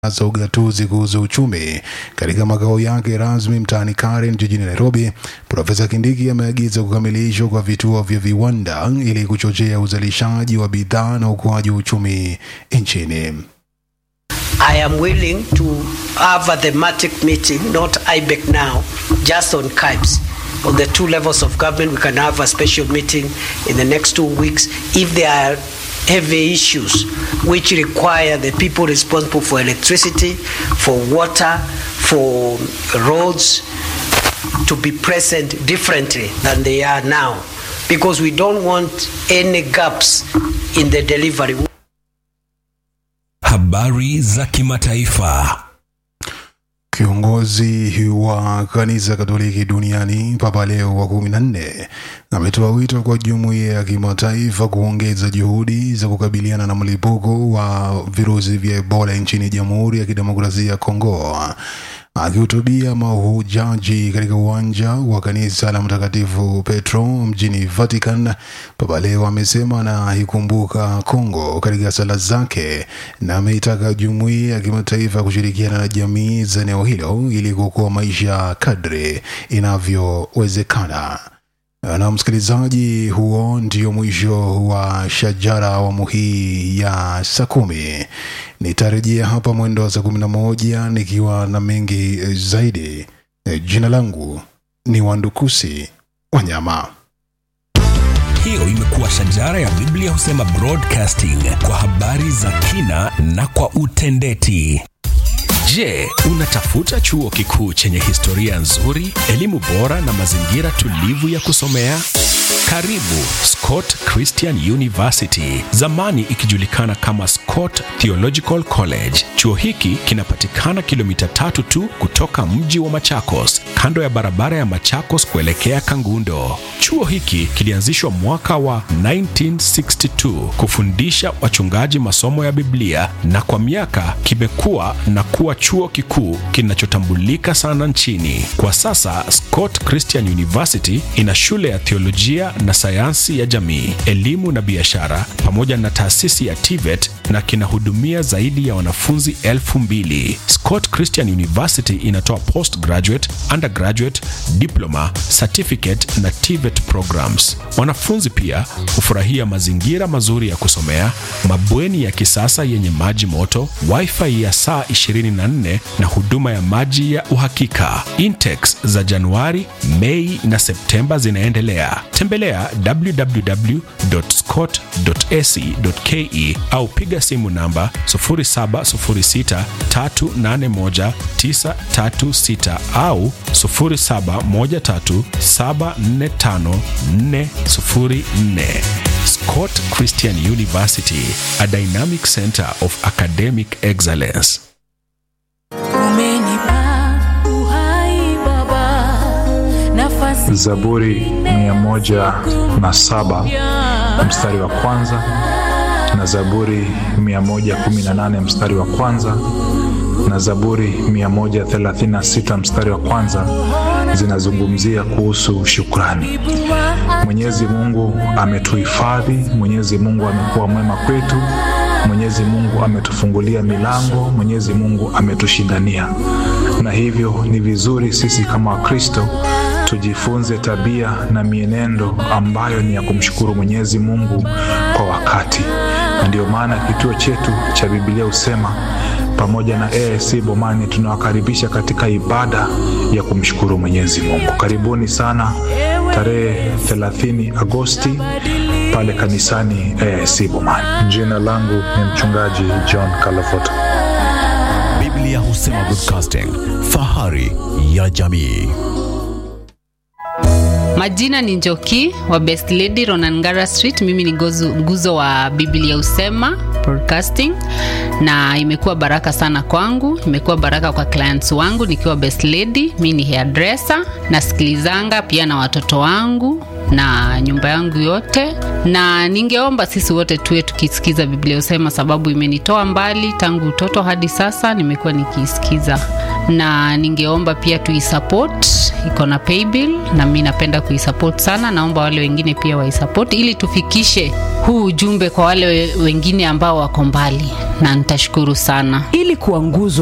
za ugatuzi kuhusu uchumi katika makao yake rasmi mtaani Karen jijini Nairobi. Profesa Kindiki ameagiza kukamilishwa kwa vituo vya viwanda ili kuchochea uzalishaji wa bidhaa na ukuaji wa uchumi nchini. I am willing to have a thematic meeting, not IBEC now, just on KIBS. On the two levels of government, we can have a special meeting in the next two weeks if there are heavy issues which require the people responsible for electricity, for water, for roads to be present differently than they are now. Because we don't want any gaps in the delivery. Habari za kimataifa. Kiongozi wa kanisa Katoliki duniani Papa Leo wa kumi na nne ametoa wito kwa jumuiya ya kimataifa kuongeza juhudi za kukabiliana na mlipuko wa virusi vya Ebola nchini Jamhuri ya Kidemokrasia ya Kongo. Akihutubia mahujaji katika uwanja wa kanisa la Mtakatifu Petro mjini Vatican, Papa Leo amesema anaikumbuka Kongo katika sala zake na ameitaka jumuiya ya kimataifa kushirikiana na jamii za eneo hilo ili kuokoa maisha kadri inavyowezekana. Na msikilizaji, huo ndio mwisho wa Shajara awamu hii ya saa kumi. Nitarejea hapa mwendo wa saa kumi na moja nikiwa na mengi zaidi. Jina langu ni Wandukusi Wanyama. Hiyo imekuwa Shajara ya Biblia husema broadcasting kwa habari za kina na kwa utendeti. Je, unatafuta chuo kikuu chenye historia nzuri, elimu bora na mazingira tulivu ya kusomea? Karibu Scott Christian University, zamani ikijulikana kama Scott Theological College. Chuo hiki kinapatikana kilomita tatu tu kutoka mji wa Machakos, kando ya barabara ya Machakos kuelekea Kangundo. Chuo hiki kilianzishwa mwaka wa 1962 kufundisha wachungaji masomo ya Biblia na kwa miaka kimekuwa na kuwa chuo kikuu kinachotambulika sana nchini. Kwa sasa Scott Christian University ina shule ya theolojia na sayansi ya jamii, elimu na biashara pamoja na taasisi ya TVET na kinahudumia zaidi ya wanafunzi elfu mbili. Scott Christian University inatoa postgraduate, undergraduate, diploma, certificate na TVET programs. Wanafunzi pia hufurahia mazingira mazuri ya kusomea, mabweni ya kisasa yenye maji moto, wifi ya saa 24 na huduma ya maji ya uhakika. Intex za Januari, Mei na Septemba zinaendelea. Tembelea www.scott.ac.ke au piga simu namba 0706381936 au 0713745404. Scott Christian University, a dynamic center of academic excellence. Umenipa uhai Baba, nafasi Zaburi mia moja na saba mstari wa kwanza na Zaburi mia moja kumi na nane mstari wa kwanza na Zaburi mia moja thelathini na sita mstari wa kwanza zinazungumzia kuhusu shukrani. Mwenyezi Mungu ametuhifadhi, Mwenyezi Mungu amekuwa mwema kwetu, Mwenyezi Mungu ametufungulia milango, Mwenyezi Mungu ametushindania, na hivyo ni vizuri sisi kama Wakristo tujifunze tabia na mienendo ambayo ni ya kumshukuru Mwenyezi Mungu kwa wakati, na ndio maana kituo chetu cha Biblia husema pamoja na AIC Bomani tunawakaribisha katika ibada ya kumshukuru Mwenyezi Mungu. Karibuni sana tarehe 30 Agosti pale kanisani AIC Bomani. Jina langu ni mchungaji John Kalafoto. Biblia husema broadcasting, fahari ya jamii. Majina ni Njoki wa Best Lady Ronangara Street. Mimi ni gozu, nguzo wa Biblia Usema Broadcasting, na imekuwa baraka sana kwangu, imekuwa baraka kwa clients wangu nikiwa Best Lady. Mimi ni hairdresser, nasikilizanga pia na watoto wangu na nyumba yangu yote, na ningeomba sisi wote tuwe tukisikiza Biblia Usema, sababu imenitoa mbali tangu utoto hadi sasa, nimekuwa nikiisikiza, na ningeomba pia tuisupport, iko na paybill na mi napenda kuisupport sana. Naomba wale wengine pia waisupport ili tufikishe huu ujumbe kwa wale we- wengine ambao wako mbali, na nitashukuru sana ili kuwa nguzo